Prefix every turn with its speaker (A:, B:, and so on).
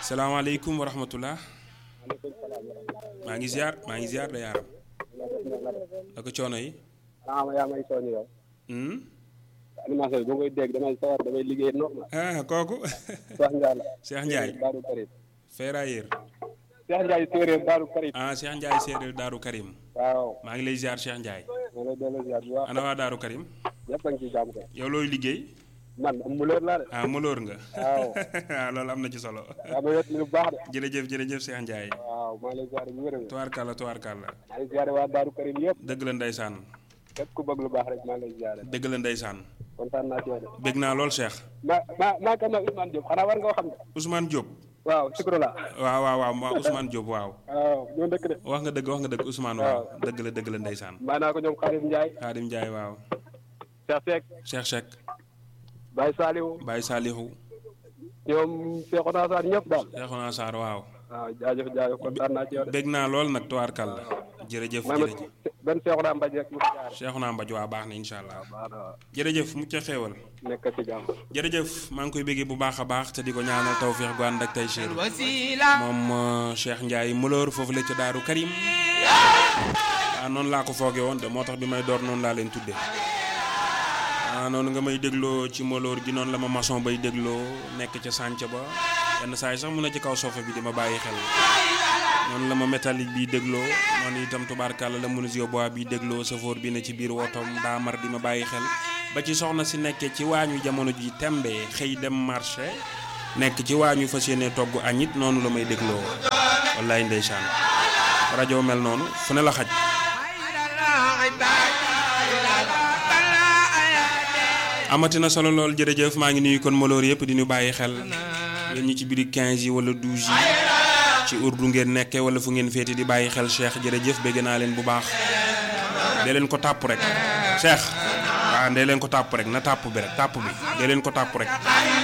A: salaamaaleykum wa rahmatullah
B: maaleykum salaam.
A: maa ngi ziar maa ngi ziar da yaaram ak coono yi.
B: ah ma yaa may soññ yow.
A: Hmm?
B: animation bi boo koy dégg damay sawar damay liggéey normal.
A: ah kooku
B: Cheikh Ndiaye la.
A: Cheikh Ndiaye
B: Daaru Karim.
A: ferrailleur
B: Cheikh Ndiaye séeréer Daaru Karim.
A: ah Cheikh Ndiaye séeréer Daaru Karim
B: waaw.
A: maa ngi lay ziar Cheikh Ndiaye
B: ma lay delloo ziar bu baax.
A: ana waa Daaru Karim
B: ñëpp a ngi ciy jàmm kay.
A: yow looy liggéey
B: man am mu leer laa de.
A: ah mëloor nga
B: waaw.
A: ah loolu am na ci solo
B: yaa ma wet li bu baax de.
A: jërëjëf jërëjëf Cheikh Ndiaye
B: waaw maa ngi lay ziar bu wér a wér.
A: tubaarkàlla tubaarkàlla
B: maa ngi ziare waa Daaru Karim yëpp.
A: dëgg la ndeysaan
B: képp ku bëgg lu baax rek maa ngi lay ziare.
A: dëgg la ndeysaan
B: kontaan naa ci yow de.
A: bég naa lool Cheikh
B: ma ma maa kan nag Ousmane Diop xanaa war nga ko xam ne.
A: Ousmane Diop
B: waaw Sikro la.
A: waaw waaw waaw ma Ousmane Diop waaw
B: waaw ñoo dëkk de.
A: wax nga dëgg wax nga dëgg Ousmane waaw dëgg la dëgg la ndeysaan
B: maa naa ko ñoom Xarim Ndiaye.
A: Xaadim Ndiaye waaw
B: Cheikh Seck.
A: Cheikh Cheikh
B: Baye Saliou.
A: Baye Salihu
B: ñoom Cheikhouna Sarr ñëpp daal.
A: Cheikhouna Sarr waaw
B: waaw jaajëf jaajëf kontaan naa ci yow de.
A: bég naa lool nag tubaarkàlla jërëjëf
B: may ma
A: jërëjëf
B: benn Cheikhouna Mbaye rek mu ci jaar.
A: Cheikhouna Mbaj waa baax na incha allah
B: waaw waaw
A: jërëjëf mucc xéewal
B: nekk ci jàmm.
A: jërëjëf maa ngi koy béggee bu baax a baax te di ko ñaanal tawféex gu ànd ak tey Cheikh moom euh, Cheikh Ndiaye Mëloor foofu la ca Daaru Karim ah noonu laa ko fooge woon de moo tax bi may door noonu laa leen tudde ah noonu nga may dégloo ci Mëloor gi noonu la ma maçon bay dégloo nekk ca sànc ba yenn saa yi sax mun na ci kaw sofa bi di ma bàyyi xel noonu la ma métallique bi dégloo noonu itam tubaarkàlla la menuisier bois bi dégloo safoor bi ne ci biir wotom daa mar di ma bàyyi xel ba ci soxna si nekkee ci waañu jamono ji tembe xëy dem marché nekk ci waañu fas yéene togg añit noonu la may dégloo wallaay ndeysaan rajo mel noonu fu ne la xaj amatina solo lool jërëjëf maa ngi nuyu kon maloor yëpp di ñu bàyyi xel yéen ñi ci biir 15 yi wala 12 yi ci urdu ngeen nekkee wala fu ngeen féete di bàyyi xel Cheikh jërëjëf bégg naa leen bu baax dee leen ko tàpp rek Cheikh waaw dee leen ko tàpp rek na tàpp bi rek tàpp bi dee leen ko tàpp rek